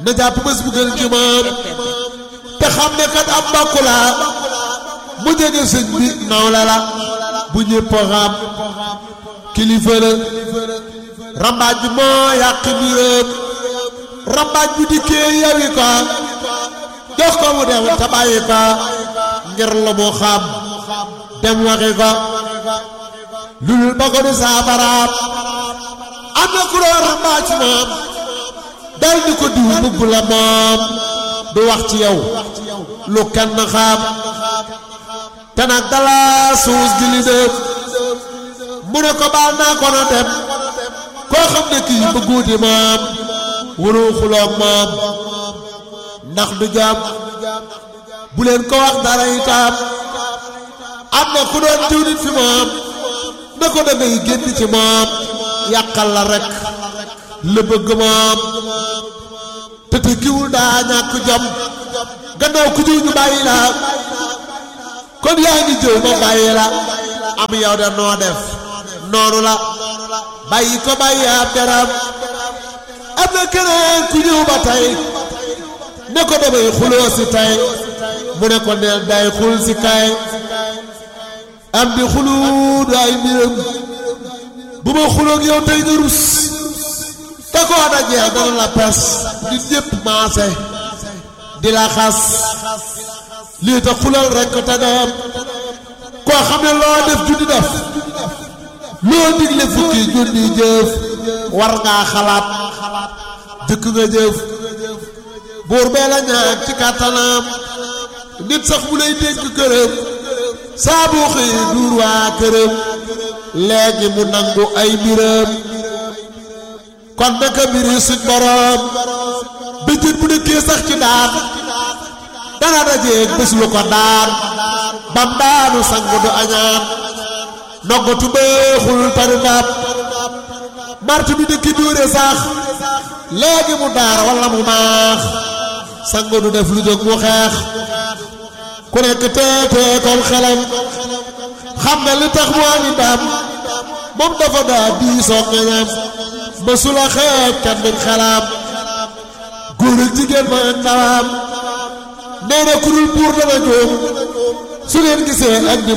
na jàpp bés bu gën ci moom te xam ne kat am mbokk la mu jege sëñ bi nawle la bu ñëpp xam kilifa la rambaaj bi moo yàq mbiram rambaaj bu dikkee yawi ko jox ko mu dem te bàyyi ko ngir la mu xam dem waxi ko lulul ba ko du saabaraam am na ku doon rambaaj ci moom dal di ko diw mbubb la moom du wax ci yow lu kenn xam te nag dala suus gi li dem mu ne ko baal naa ko na dem koo xam ne kii bëgguuti moom wuru xuloog moom ndax du jàmm bu leen ko wax dara itam am na ku doon diw nit fi moom na ko da ngay génn ci moom yàqal la rek la bëgg moom te te kiwul daa ñàkk jom gannaaw ku jiw ñu bàyyi la kon yaa ngi jëw ma bàyyi la am yow de noo def noonu la bàyyi ko bàyyi ab deram am na keneen ku ñëw ba tey ne ko damay xuloo si tey mu ne ko neel day xul si kay am di xulu du ay mbiram bu ma xuloog yow tey nga rus te koo dajee dana la pes nit ñépp maase di la xas lii tax xulal rekk te dem koo xam ne loo def junni def loo digle fukki junni jëf war ngaa xalaat jëkk nga jëf buur bee la ñaan ci kàttanam nit sax mu lay dénk këram saa boo xëyee duur waa këram léegi mu nangu ay mbiram kon naka mbiri suñ boroom bëjjën bu dëkkee sax ci daan dana dajeeg bés lu ko daan bam daanu sangu du añaan noggatu beexul tari ndam martu bi dëkki dóore sax léegi mu daar walla mu maax sangu du def lu jóg mu xeex ku nekk teetee kon xelam xam nga li tax mu ami ndam moom dafa daa diisoo ngeñam mësula xeeb kenn duñ xelaam góor ak jigéen ma ndawam nee na ku dul buur dana jóom su ngeen gisee ak